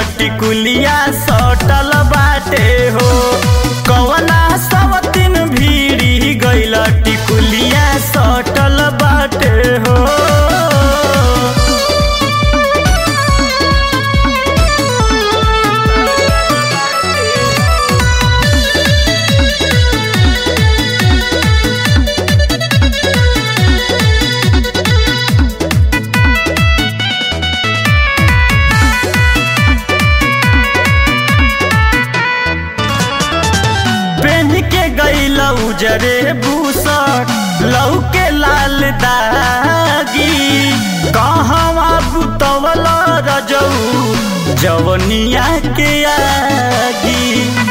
टिकुलिया सटल बाटे हो कवना सवतिन भीड़ी गइल टिकुलिया सटल बाटे हो पेन के गइल उजरे बूसट लौके लाल दागी कहवा बुतवल रजऊ जवनिया के आगी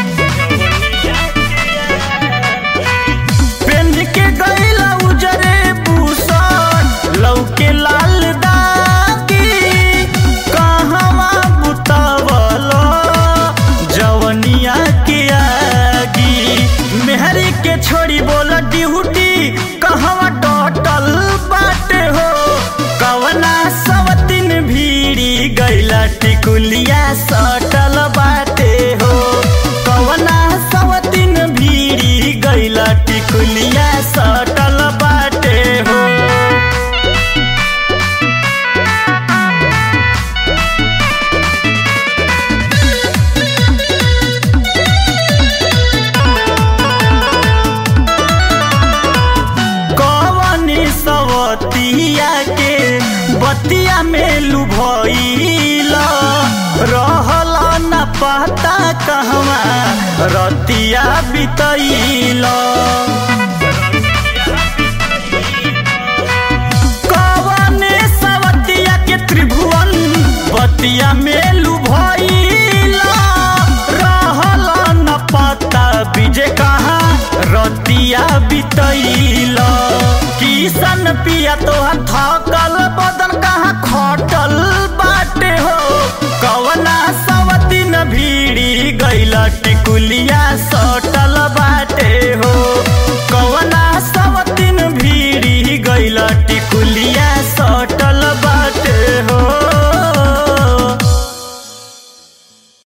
पेन के गइल उजरे बूसट लौके लाल दागी कहवा बुतवल जवनिया के आगी मेहरी के छोड़ी बोल ड्यूटी कहवा टोटल बाटे हो कवना सवतिन भीड़ी गइला टिकुलिया सटल बाटे हो कवना सवतिन भीड़ी गइला टिकुलिया सटल बाटे हो कवनी सवतिया के बतिया में लुभइल रहल न पता कहवा रतिया बितैल कवने सवतिया के त्रिभुवन बतिया में लुभइल रहल न पता बीजे कहाँ रतिया बितैल किसन पिया तोहर थकल बदन कहाँ खटल बाटे हो कवना सवतिन भीड़ी गइल टिकुलिया स